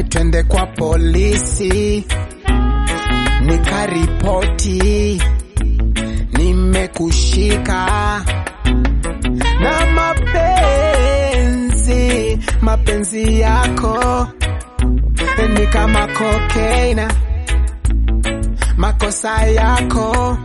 twende kwa polisi nikaripoti nimekushika na mapenzi mapenzi yako ni kama kokeina makosa yako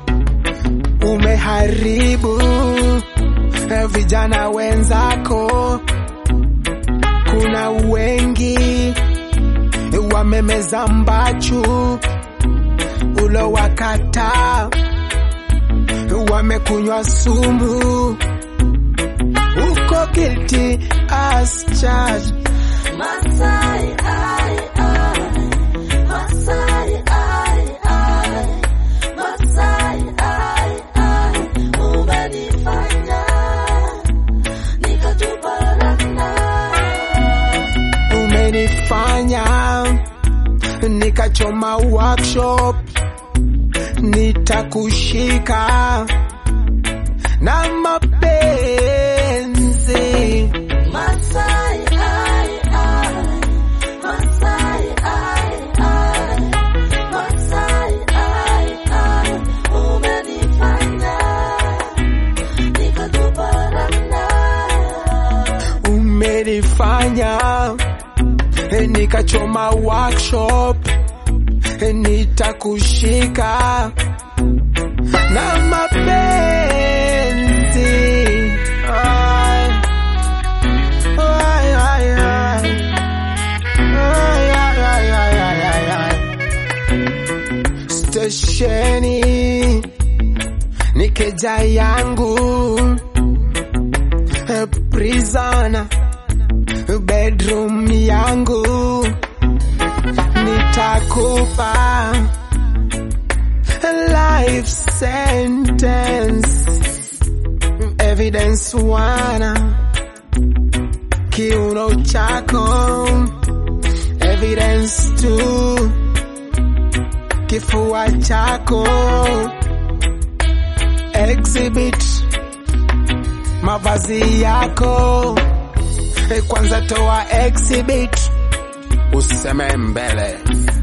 umeharibu vijana wenzako kuna wengi wamemeza mbachu ulo wakata wamekunywa sumu uko guilty as charged Masai, ai, ai. Masai, ai, ai. Masai, ai, ai. Umenifanya nikatuparana. umenifanya nikachoma workshop nitakushika na mapenzi Masai, ai, ai. Masai, ai, ai. Masai, ai, ai. Umenifanya nikatuparana. umenifanya nikachoma workshop nitakushika na mapenzi Ai, ai, ai, ai. Ai, ai, ai, ai, ai, ai, ai. stesheni nikeja yangu prisona bedroom yangu nitakupa life sentence evidence wana kiuno chako evidence tu kifua chako exhibit mavazi yako Eh, kwanza toa exhibit useme mbele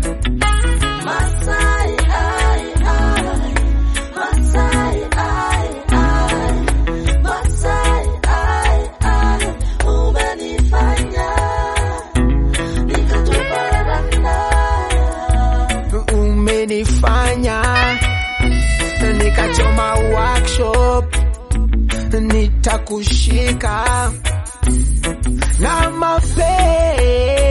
Masai, ai, ai. Masai, ai, ai. Masai, ai, ai. Umenifanya nikatuparana. umenifanya nikachoma workshop nitakushika na mapenzi